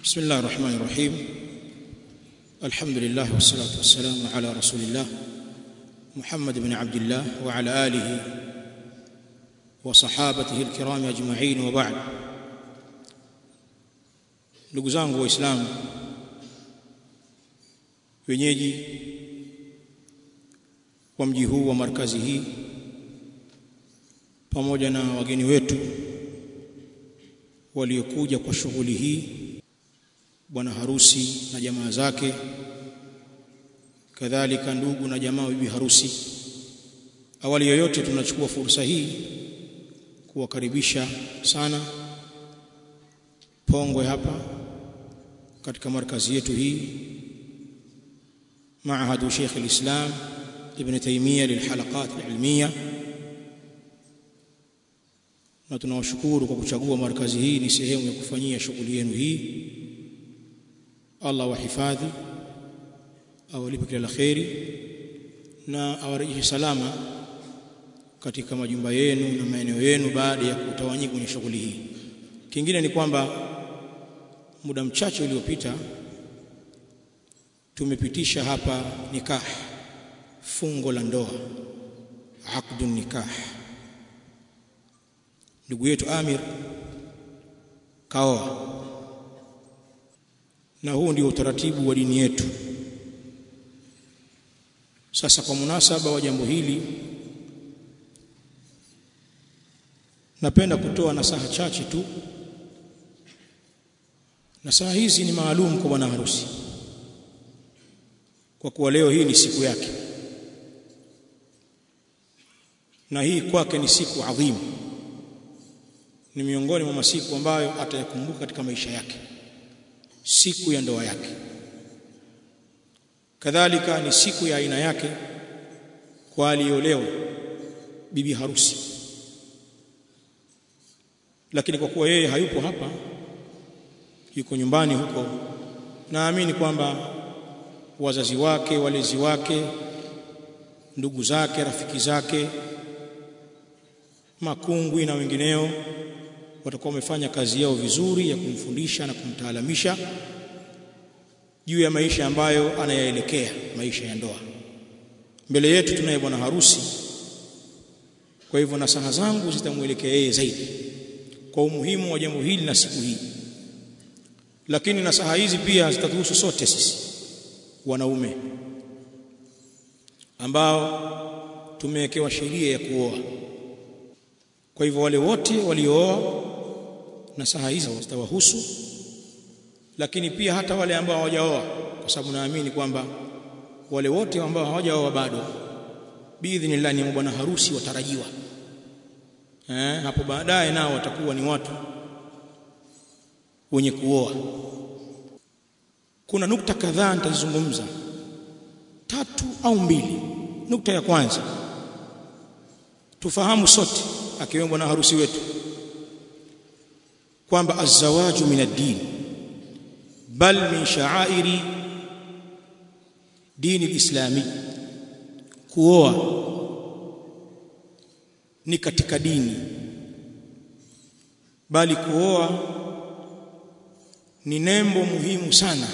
بسم الله الرحمن الرحيم الحمد لله والصلاة والسلام على رسول الله محمد بن عبد الله وعلى آله وصحابته الكرام أجمعين وبعد ndugu zangu waislamu wenyeji wa mji huu wa markazi hii pamoja na wageni wetu waliokuja kwa shughuli hii bwana harusi na jamaa zake kadhalika ndugu na jamaa bibi harusi awali yoyote tunachukua fursa hii kuwakaribisha sana Pongwe hapa katika markazi yetu hii معهد شيخ الإسلام ابن تيمية للحلقات العلمية na tunawashukuru kwa kuchagua markazi hii ni sehemu ya kufanyia shughuli yenu hii Allah wahifadhi awalipe kila la kheri na awarejeshe salama katika majumba yenu na maeneo yenu baada ya kutawanyika kwenye shughuli hii kingine ni kwamba muda mchache uliopita tumepitisha hapa nikah fungo la ndoa aqdun nikah ndugu yetu Amir kaoa na huu ndio utaratibu wa dini yetu sasa kwa munasaba wa jambo hili napenda kutoa nasaha chache tu nasaha hizi ni maalum kwa bwana harusi kwa kuwa leo hii ni siku yake na hii kwake ni siku adhimu ni miongoni mwa masiku ambayo atayakumbuka katika maisha yake siku ya ndoa yake kadhalika ni siku ya aina yake kwa aliolewa bibi harusi lakini kwa kuwa yeye hayupo hapa yuko nyumbani huko naamini kwamba wazazi wake walezi wake ndugu zake rafiki zake makungwi na wengineo watakuwa wamefanya kazi yao vizuri ya kumfundisha na kumtaalamisha juu ya maisha ambayo anayaelekea maisha ya ndoa mbele yetu tunaye bwana harusi kwa hivyo nasaha zangu zitamwelekea yeye zaidi kwa umuhimu wa jambo hili na siku hii lakini nasaha hizi pia zitatuhusu sote sisi wanaume ambao tumewekewa sheria ya kuoa kwa hivyo wale wote waliooa nasaha hizi zitawahusu lakini pia hata wale ambao hawajaoa kwa sababu naamini kwamba wale wote ambao hawajaoa bado biidhnillah ni bwana harusi watarajiwa eh hapo baadaye nao watakuwa ni watu wenye kuoa kuna nukta kadhaa nitazungumza tatu au mbili nukta ya kwanza tufahamu sote akiwemo bwana harusi wetu kwamba azawaju min ad-din bal min sha'airi dini al-islami kuoa ni katika dini bali kuoa ni nembo muhimu sana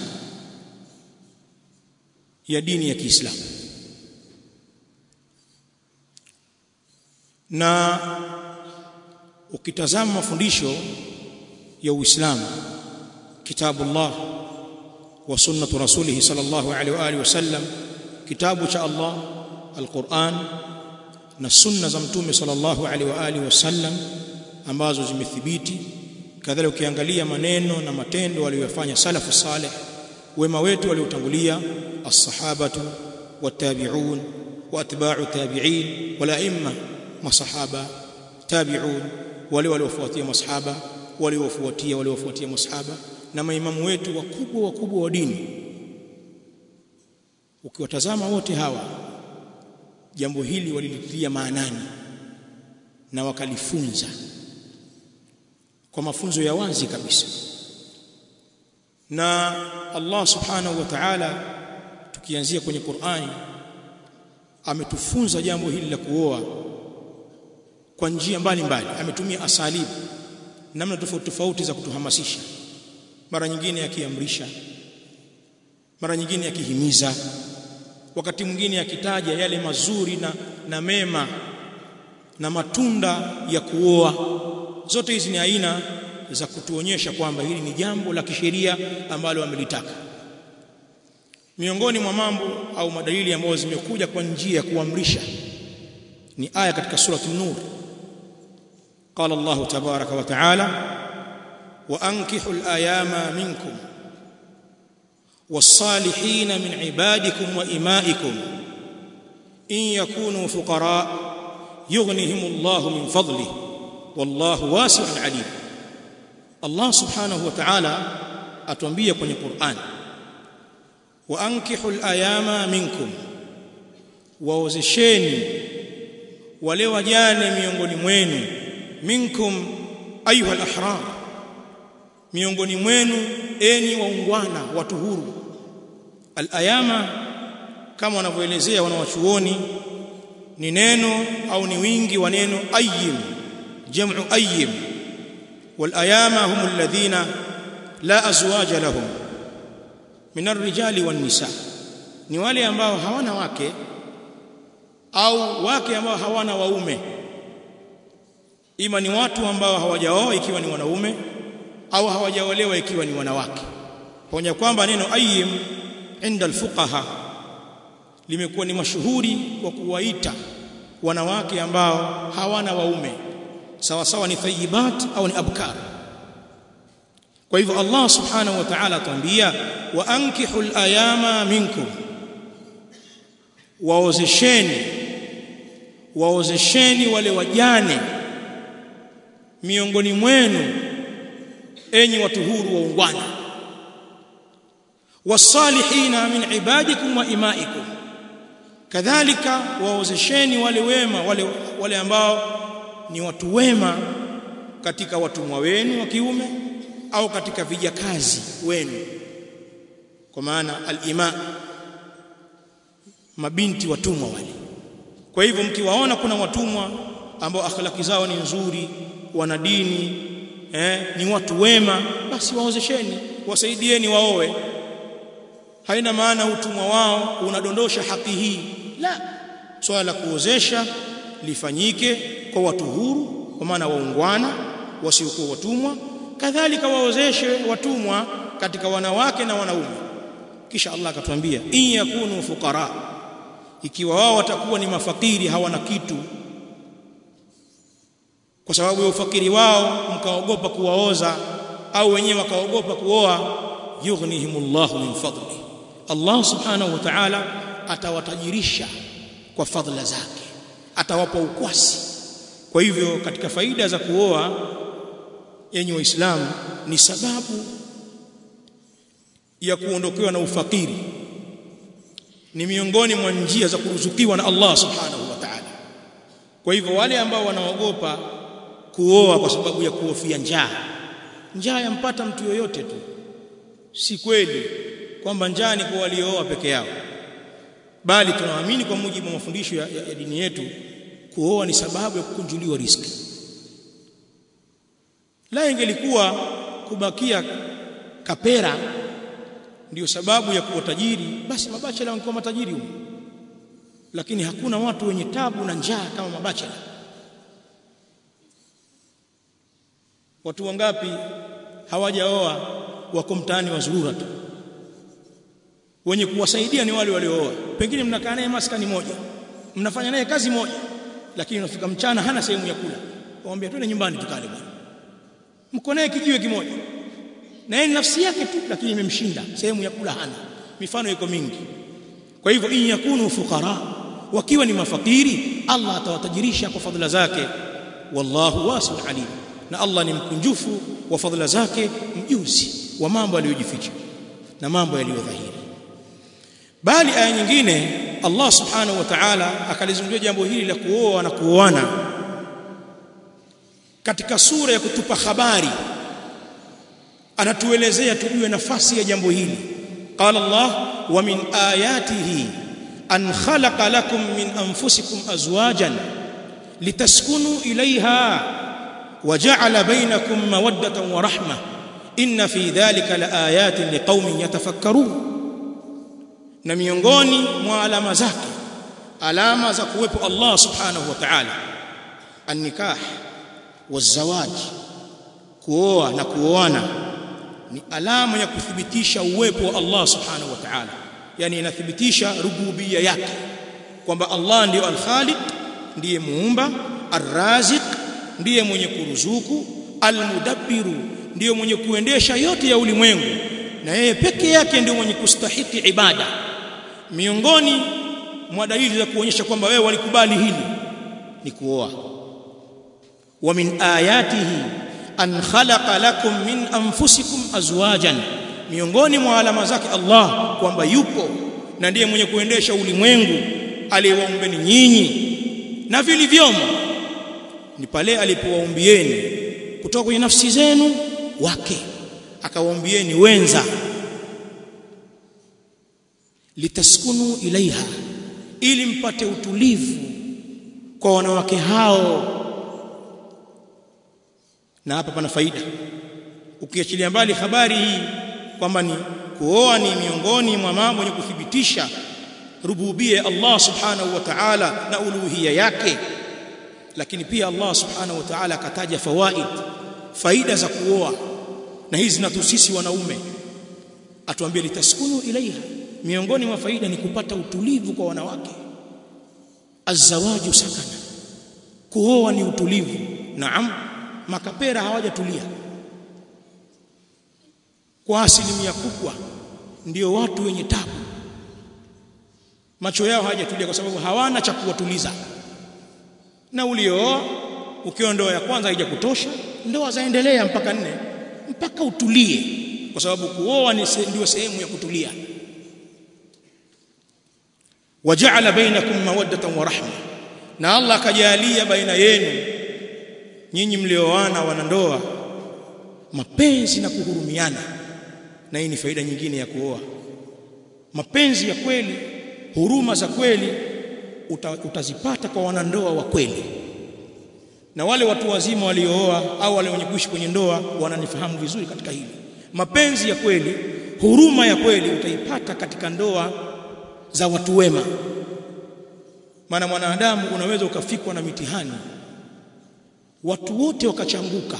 ya dini ya Kiislamu na ukitazama mafundisho ya Uislamu kitabullah wa sunnatu rasulih sallallahu alaihi wa alihi wasallam kitabu cha Allah alquran na sunna za mtume sallallahu alaihi wa alihi wasallam ambazo zimethibiti kadhalika ukiangalia maneno na matendo waliyofanya salafu saleh wema wetu waliotangulia as-sahabatu wat-tabi'un wa atba'u tabi'in wala imma masahaba tabi'un wale waliofuatia masahaba waliofuatia waliofuatia masahaba na maimamu wetu wakubwa wakubwa wa dini ukiwatazama wote hawa jambo hili walilitilia maanani na wakalifunza kwa mafunzo ya wazi kabisa na Allah subhanahu wa ta'ala tukianzia kwenye Qur'ani ametufunza jambo hili la kuoa kwa njia mbalimbali ametumia asalibu namna tofauti tofauti za kutuhamasisha mara nyingine akiamrisha mara nyingine akihimiza wakati mwingine akitaja yale mazuri na, na mema na matunda ya kuoa zote hizi ni aina za kutuonyesha kwamba hili ni jambo la kisheria ambalo amelitaka miongoni mwa mambo au madalili ambayo zimekuja kwa njia ya kuamrisha ni aya katika surati an-nur qala Allah tabaraka wa taala wa ankihu al-ayama minkum was-salihin min ibadikum wa imaikum in yakunu fuqara yughnihim Allah min fadlihi wallahu wasi'un alim Allah subhanahu wa ta'ala atuambia kwenye Qur'an wa ankihu al-ayama minkum waozesheni wale wajane miongoni mwenu minkum ayuha al-ahrar miongoni mwenu enyi waungwana watu huru al-ayama kama wanavyoelezea wanawachuoni ni neno au ni wingi wa neno ayyim jam'u ayyim wal ayama hum alladhina la azwaja lahum min ar-rijali wan nisa ni wale ambao hawana wake au wake ambao hawana waume ima ni watu ambao hawajaoa ikiwa ni wanaume au hawajaolewa ikiwa ni wanawake pamoja kwamba neno ayyim inda alfuqaha limekuwa ni mashuhuri kwa kuwaita wanawake ambao hawana waume sawa sawa ni tayyibat au ni abkar kwa hivyo Allah subhanahu wa ta'ala atuambia wa ankihul ayama minkum waozesheni waozesheni wale wajane miongoni mwenu enyi watu huru waungwana wasalihina min ibadikum wa imaikum kadhalika waozesheni wale wema wale wale ambao ni watu wema katika watumwa wenu wa kiume au katika vijakazi wenu kwa maana al-ima mabinti watumwa wale kwa hivyo mkiwaona kuna watumwa ambao akhlaki zao ni nzuri wana dini eh, ni watu wema basi waozesheni wasaidieni waoe haina maana utumwa wao unadondosha haki hii la swala la kuozesha lifanyike kwa watu huru kwa maana waungwana wasiokuwa watumwa kadhalika waozeshe watumwa katika wanawake na wanaume kisha Allah akatuambia in yakunu fuqara ikiwa wao watakuwa ni mafakiri hawana kitu kwa sababu ya ufakiri wao mkaogopa kuwaoza au wenyewe wakaogopa kuoa yughnihimullahu min fadli Allah subhanahu wa ta'ala atawatajirisha kwa fadhila zake atawapa ukwasi kwa hivyo katika faida za kuoa yenye waislamu ni sababu ya kuondokewa na ufakiri ni miongoni mwa njia za kuruzukiwa na Allah subhanahu wa ta'ala kwa hivyo wale ambao wanaogopa kuoa kwa sababu ya kuhofia njaa njaa yampata mtu yoyote tu si kweli kwamba njaa ni kwa waliooa peke yao bali tunaamini kwa mujibu wa mafundisho ya, ya, ya dini yetu kuoa ni sababu ya kukunjuliwa riziki la ingelikuwa kubakia kapera ndiyo sababu ya kuwa tajiri basi mabachela wangekuwa matajiri huko lakini hakuna watu wenye tabu na njaa kama mabachela watu wangapi hawajaoa wako mtaani wazurura tu wenye kuwasaidia ni wale waliooa pengine mnakaa naye maskani moja mnafanya naye kazi moja lakini unafika mchana hana sehemu ya kula waambia twende nyumbani tukale bwana mko naye kijiwe kimoja na yeye nafsi yake tu lakini imemshinda sehemu ya kula hana mifano iko mingi kwa hivyo in yakunu fuqara wakiwa ni mafakiri Allah atawatajirisha kwa fadhila zake wallahu wasi'un alim na Allah ni mkunjufu wa fadhila zake mjuzi wa mambo aliyojificha na mambo yaliyodhahiri bali aya nyingine Allah subhanahu wa ta'ala akalizungumzia jambo hili la kuoa na kuoana katika sura ya kutupa habari anatuelezea tujue nafasi ya jambo hili qala Allah wa min ayatihi an khalaqa lakum min anfusikum azwajan litaskunu ilayha wa ja'ala bainakum mawaddatan wa rahmah inna fi dhalika laayatin liqaumin yatafakkarun na miongoni mwa alama zake alama za kuwepo Allah subhanahu wa ta'ala an-nikah wazawaj kuoa na kuoana ni alama ya kuthibitisha uwepo wa Allah subhanahu wa ta'ala yani inathibitisha rububia yake kwamba Allah ndiyo al-Khaliq ndiye muumba ar-Raziq ndiye mwenye kuruzuku al-Mudabbiru ndiyo mwenye kuendesha yote ya ulimwengu na yeye peke yake ndiyo mwenye kustahiki ibada miongoni mwa dalili za kuonyesha kwamba wewe walikubali hili ni kuoa wa min ayatihi an khalaqa lakum min anfusikum azwajan miongoni mwa alama zake Allah kwamba yupo na ndiye mwenye kuendesha ulimwengu aliyewaumbeni nyinyi na vilivyomo ni pale alipowaumbieni kutoka kwenye nafsi zenu wake akawaumbieni wenza litaskunu ilaiha ili mpate utulivu kwa wanawake hao na hapa pana faida ukiachilia mbali habari hii kwamba ni kuoa ni miongoni mwa mambo yenye kuthibitisha rububia Allah subhanahu wa ta'ala na uluhia yake lakini pia Allah subhanahu wa ta'ala akataja fawaid faida za kuoa na hizi zinatuhusisi wanaume atuambie litaskunu ilaiha miongoni mwa faida ni kupata utulivu kwa wanawake azawaju sakana kuoa ni utulivu naam makapera hawajatulia kwa asilimia kubwa ndio watu wenye tabu macho yao hawajatulia kwa sababu hawana cha kuwatuliza na uliooa ukiwa ndoa ya kwanza haija kutosha ndoa zaendelea mpaka nne mpaka utulie kwa sababu kuoa ni se, ndio sehemu ya kutulia waja'ala bainakum mawaddatan wa rahma na Allah akajalia baina yenu nyinyi mlioana wanandoa mapenzi na kuhurumiana na hii ni faida nyingine ya kuoa mapenzi ya kweli huruma za kweli uta, utazipata kwa wanandoa wa kweli na wale watu wazima waliooa au wale wenye kuishi kwenye ndoa wananifahamu vizuri katika hili mapenzi ya kweli huruma ya kweli utaipata katika ndoa za watu wema maana mwanadamu unaweza ukafikwa na mitihani watu wote wakachanguka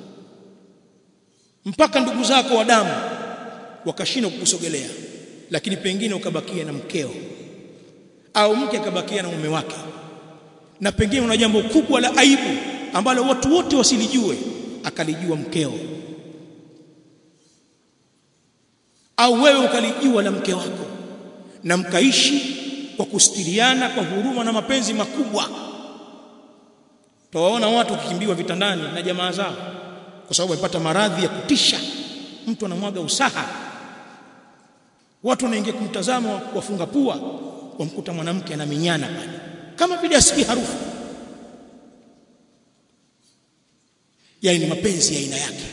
mpaka ndugu zako wa damu wakashindwa kukusogelea lakini pengine ukabakia na mkeo au mke akabakia na mume wake na pengine una jambo kubwa la aibu ambalo watu wote wasilijue akalijua mkeo au wewe ukalijua la mke wako na mkaishi kwa kustiriana kwa huruma na mapenzi makubwa tawaona watu wakikimbiwa vitandani na jamaa zao kwa sababu wamepata maradhi ya kutisha mtu anamwaga usaha watu wanaingia kumtazama wafunga pua wamkuta mwanamke anaminyana pale kama vile asikii harufu yani ni mapenzi ya aina yake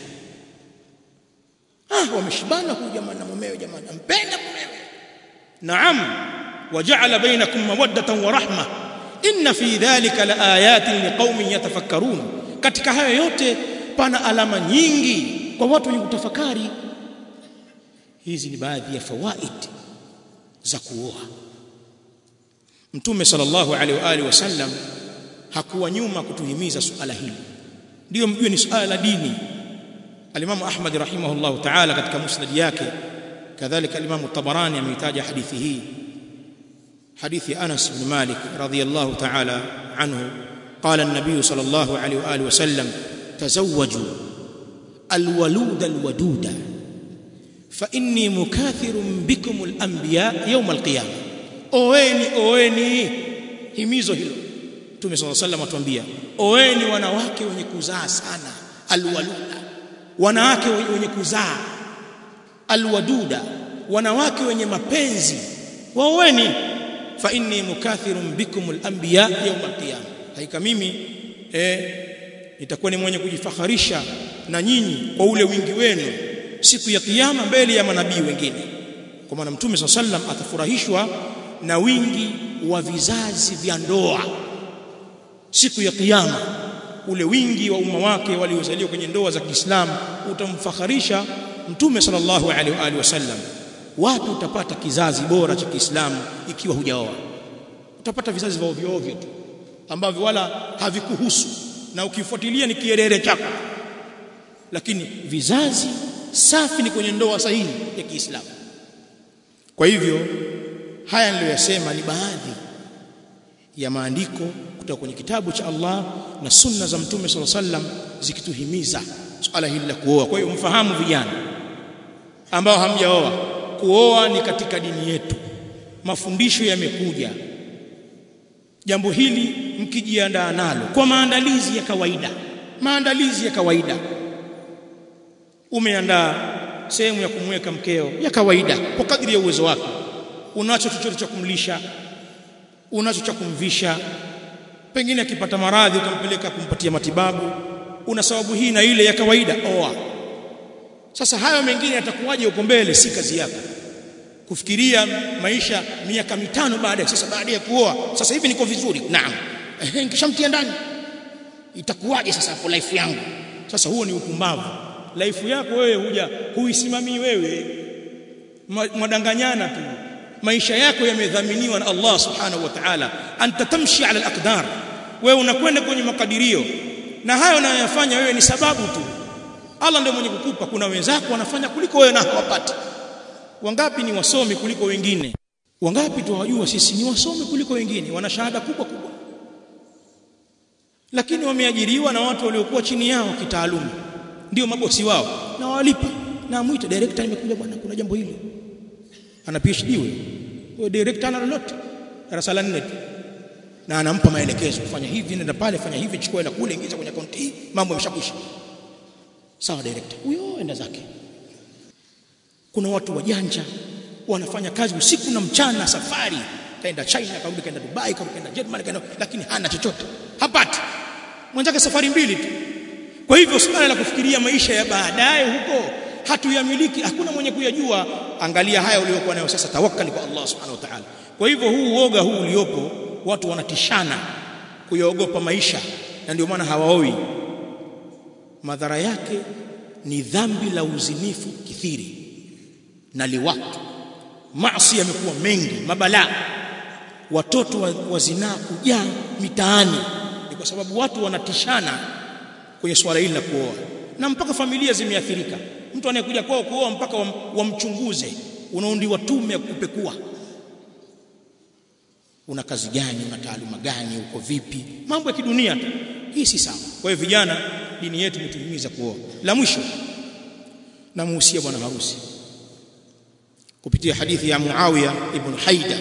ah wameshibana huyu jamaa na mumewe jamaa ampenda mumewe naam waja'ala bainakum mawaddatan wa rahma inna fi dhalika laayatin liqaumin yatafakkarun katika hayo yote pana alama nyingi kwa watu wenye kutafakari hizi ni baadhi ya fawaid za kuoa mtume sallallahu alaihi wa alihi wasallam hakuwa nyuma kutuhimiza suala hili ndio mjue ni suala la dini alimamu ahmad rahimahullah ta'ala katika musnad yake kadhalika alimamu tabarani ameitaja hadithi hii hadithi anas ibn malik radiyallahu ta'ala anhu قال النبي صلى الله عليه واله وسلم تزوجوا الولود الودود فاني مكاثر بكم الانبياء يوم القيامه oeni oeni himizo hilo Mtume صلى الله عليه وسلم atuambia oeni wanawake wenye kuzaa sana alwaluda wanawake wenye kuzaa alwaduda wanawake wenye mapenzi waoeni fa inni mukathirun bikum alanbiya yawm alqiyama haika mimi eh nitakuwa ni mwenye kujifakharisha na nyinyi kwa ule wingi wenu siku ya kiyama mbele ya manabii wengine kwa maana mtume swalla sallam atafurahishwa na wingi wa vizazi vya ndoa siku ya kiyama ule wingi wa umma wake waliozaliwa kwenye ndoa za Kiislamu utamfakharisha mtume sallallahu alaihi wa alihi wasallam wapi utapata kizazi bora cha Kiislamu ikiwa hujaoa utapata vizazi vya ovyo ovyo tu ambavyo wala havikuhusu na ukifuatilia ni kierere chako lakini vizazi safi ni kwenye ndoa sahihi ya Kiislamu kwa hivyo haya niliyoyasema ni baadhi ya maandiko kutoka kwenye kitabu cha Allah na sunna za mtume swalla sallam zikituhimiza swala hili la kuoa kwa hiyo mfahamu vijana ambao hamjaoa kuoa ni katika dini yetu mafundisho yamekuja jambo hili mkijiandaa nalo kwa maandalizi ya kawaida maandalizi ya kawaida umeandaa sehemu ya kumweka mkeo ya kawaida kwa kadri ya uwezo wako unacho chochote cha kumlisha unacho cha kumvisha pengine akipata maradhi utampeleka kumpatia matibabu una sababu hii na ile ya kawaida oa sasa hayo mengine yatakuwaje huko mbele si kazi yako kufikiria maisha miaka mitano baada sasa baada ya kuoa sasa hivi niko vizuri naam ehe nikishamtia ndani itakuwaje sasa hapo life yangu sasa huo ni upumbavu life yako wewe huja huisimamii wewe mwadanganyana tu maisha yako yamedhaminiwa na Allah subhanahu wa ta'ala anta tamshi ala al-aqdar wewe unakwenda kwenye makadirio na hayo unayoyafanya wewe ni sababu tu Allah ndiye mwenye kukupa kuna wenzako wanafanya kuliko wewe na hawapati wangapi ni wasomi kuliko wengine wangapi tuwajua sisi ni wasomi kuliko wengine wana shahada kubwa kubwa lakini wameajiriwa na watu waliokuwa chini yao kitaaluma ndio mabosi wao na walipa na amuite director nimekuja bwana kuna jambo hili ana PhD wewe wewe director ana lolote darasa la 4 tu na anampa maelekezo fanya hivi nenda pale fanya hivi chukua hela kule ingiza kwenye akaunti hii mambo yameshakwisha sawa director huyo enda zake kuna watu wajanja wanafanya kazi usiku na mchana safari kaenda China karudi kaenda Dubai kaenda Germany kaenda lakini hana chochote hapati mwenzake safari mbili tu kwa hivyo suala la kufikiria maisha ya baadaye huko hatuyamiliki hakuna mwenye kuyajua angalia haya uliokuwa nayo sasa tawakkali kwa Allah subhanahu wa ta'ala kwa hivyo huu uoga huu uliopo watu wanatishana kuyaogopa maisha na ndio maana hawaoi madhara yake ni dhambi la uzinifu kithiri na liwatu maasi yamekuwa mengi mabalaa watoto wa, wa zinaa kujaa mitaani ni kwa sababu watu wanatishana kwenye swala hili la kuoa na mpaka familia zimeathirika mtu anayekuja kwao kuoa mpaka wamchunguze wa unaundiwa tume ya kupekua una kazi gani una taaluma gani uko vipi mambo ya kidunia tu hii si sawa kwa hiyo vijana dini yetu imetuhimiza kuoa la mwisho namuhusia bwana harusi kupitia hadithi ya Muawiya ibn Haida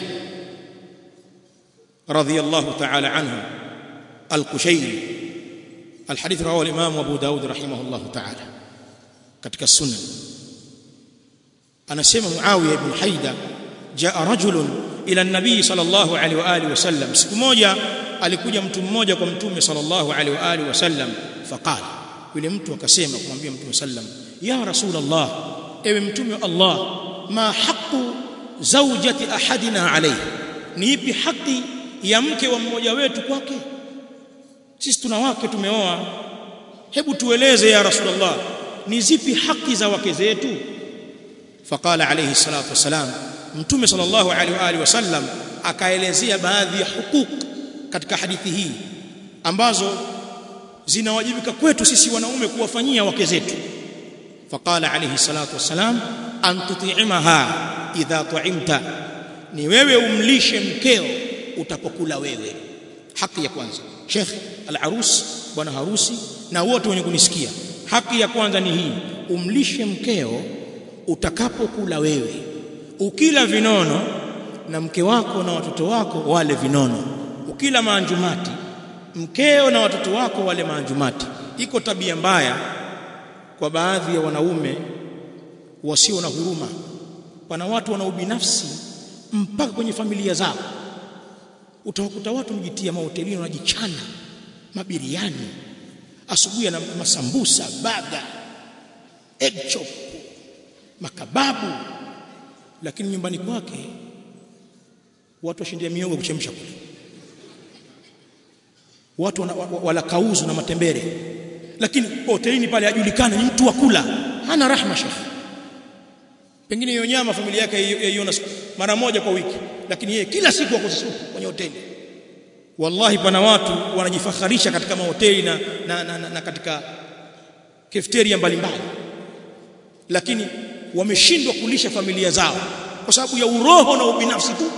radhiyallahu ta'ala anhu al-Qushayri الحديث رواه الإمام أبو داود رحمه الله تعالى katika sunan anasema Muawiya ibn Haida jaa rajulun ila nabii sallallahu alaihi wa alihi wasallam siku moja alikuja mtu mmoja kwa mtume sallallahu alaihi wa alihi wasallam faqala yule mtu akasema kumwambia mtume sallam ya rasulullah ewe mtume wa Allah ma haqqu zawjati ahadina alayhi ni ipi haki ya mke wa mmoja wetu kwake sisi tuna wake tumeoa hebu tueleze ya rasulullah ni zipi haki za wake zetu faqala alayhi salatu wasalam mtume sallallahu alaihi wa alihi wasallam akaelezea baadhi ya hukuk katika hadithi hii ambazo zinawajibika kwetu sisi wanaume kuwafanyia wake zetu faqala alayhi salatu wasalam an tuti'imaha idha tu'imta ni wewe umlishe mkeo utapokula wewe haki ya kwanza sheikh al-arus bwana harusi na wote wenye kunisikia haki ya kwanza ni hii umlishe mkeo utakapokula wewe ukila vinono na mke wako na watoto wako wale vinono ukila maanjumati mkeo na watoto wako wale maanjumati iko tabia mbaya kwa baadhi ya wanaume wasio na huruma pana watu wana ubinafsi mpaka kwenye familia zao utawakuta watu mjitia mahotelini wanajichana mabiriani asubuhi na masambusa baga egg chop makababu lakini nyumbani kwake watu washindia miogo kuchemsha kule watu wana, wala kauzu na matembere lakini hotelini pale ajulikana ni mtu wa kula hana rahma shekhi pengine hiyo nyama familia yake yaiona mara moja kwa wiki lakini yeye kila siku ako supu kwenye hoteli wallahi pana watu wanajifakharisha katika mahoteli na, na, na, na, na katika cafeteria mbalimbali lakini wameshindwa kulisha familia zao kwa sababu ya uroho na ubinafsi tu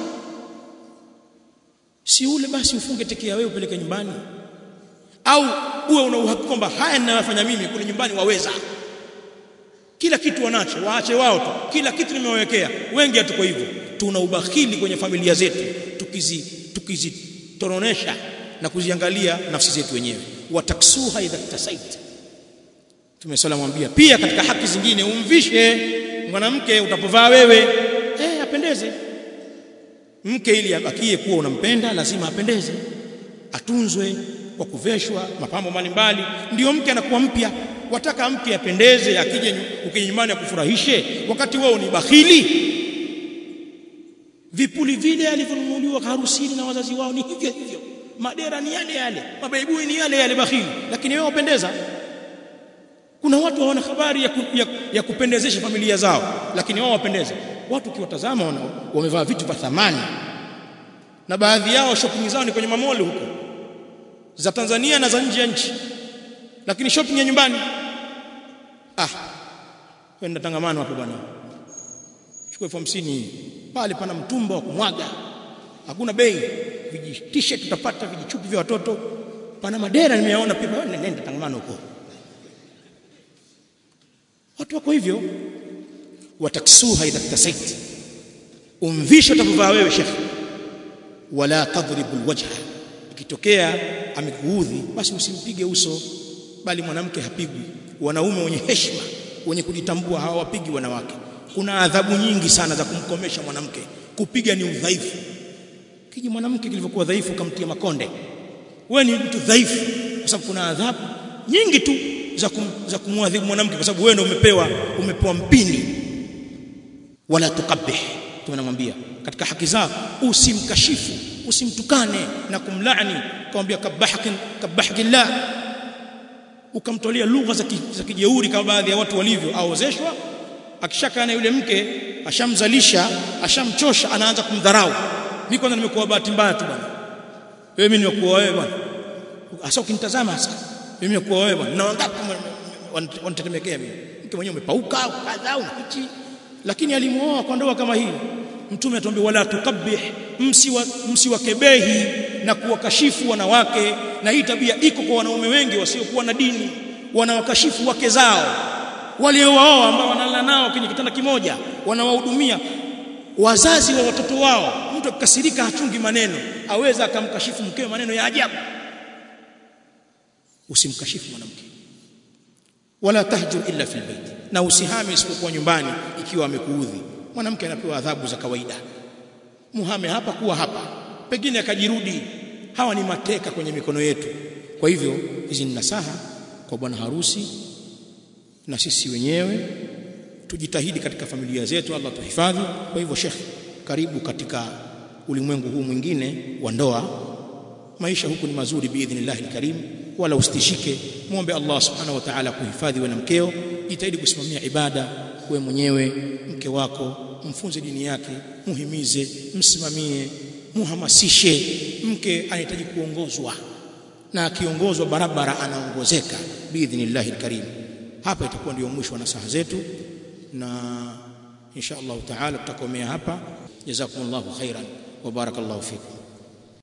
si ule basi ufunge tekea wewe upeleke nyumbani au uwe una uhakika kwamba haya ninayofanya mimi kule nyumbani waweza kila kitu wanacho waache wao tu kila kitu nimewawekea wengi hatuko hivyo tuna ubakhili kwenye familia zetu tukizi tukizitoronesha na kuziangalia nafsi zetu wenyewe wataksuha idha tasait tumesala mwambia pia katika haki zingine umvishe mwanamke utapovaa wewe eh apendeze mke ili abakie kuwa unampenda lazima apendeze atunzwe kwa kuveshwa mapambo mbalimbali ndio mke anakuwa mpya wataka mke apendeze akije ukija nyumbani akufurahishe wakati wao ni bakhili vipuli vile alivyonunuliwa harusini na wazazi wao ni hivyo hivyo madera ni yale yale mabaibui ni yale yale bakhili lakini wewe wapendeza kuna watu hawana habari ya, ku, ya, ya kupendezesha familia zao lakini wao wapendeza watu ukiwatazama wamevaa vitu vya thamani na baadhi yao shopping zao ni kwenye mamoli huko za Tanzania na za nje ya nchi lakini shopping ya nyumbani ah kwenda tangamano hapo bwana chukua elfu hamsini pale pana mtumba wa kumwaga hakuna bei viji t-shirt tutapata vijichupi vya watoto pana madera nimeyaona pia nenda tangamano huko watu wako hivyo wataksuha idha tasait umvisha utapovaa wewe shekhi wala tadribu alwajha ikitokea amekuudhi basi usimpige uso bali mwanamke hapigwi wanaume wenye heshima wenye kujitambua hawapigi wanawake kuna adhabu nyingi sana za kumkomesha mwanamke kupiga ni udhaifu kiji mwanamke kilivyokuwa dhaifu kamtia makonde wewe ni mtu dhaifu kwa sababu kuna adhabu nyingi tu za kum, za kumwadhibu mwanamke kwa sababu wewe ndio umepewa umepewa mpini wala tukabih tunamwambia katika haki zao usimkashifu usimtukane na kumlaani kumwambia kabahakin kabahakillah ukamtolea lugha za za kijeuri kama baadhi ya watu walivyo aozeshwa akishakaa na yule mke ashamzalisha ashamchosha anaanza kumdharau mimi kwanza nimekuwa bahati mbaya tu bwana wewe mimi nimekuwa wewe bwana hasa ukinitazama hasa mimi nimekuwa wewe bwana na wangapi wanatetemekea mimi mke mwenyewe umepauka kadhaa una hichi lakini alimuoa kwa ndoa kama hii mtume atuambia wala tukabih msiwa msiwakebehi na kuwakashifu wanawake na hii tabia iko kwa wanaume wengi wasiokuwa na dini wanawakashifu wake zao waliowaoa ambao wanalala nao kwenye kitanda kimoja wanawahudumia wazazi wa watoto wao mtu akikasirika hachungi maneno aweza akamkashifu mkewe maneno ya ajabu usimkashifu mwanamke wala tahjur illa fil bait na usihame isipokuwa nyumbani ikiwa amekuudhi mwanamke anapewa adhabu za kawaida muhame hapa kuwa hapa pengine akajirudi hawa ni mateka kwenye mikono yetu kwa hivyo hizi ni nasaha kwa bwana harusi na sisi wenyewe tujitahidi katika familia zetu Allah tuhifadhi kwa hivyo Sheikh karibu katika ulimwengu huu mwingine wa ndoa maisha huku ni mazuri biidhnillah alkarim wala usitishike muombe Allah subhanahu wa ta'ala kuhifadhi wewe na mkeo jitahidi kusimamia ibada wewe mwenyewe mke wako mfunze dini yake muhimize msimamie muhamasishe mke anahitaji kuongozwa na akiongozwa barabara anaongozeka biidhnillah alkarim hapa itakuwa ndio mwisho wa nasaha zetu na insha Allah taala tutakomea hapa jazakumullahu khairan wa barakallahu fikum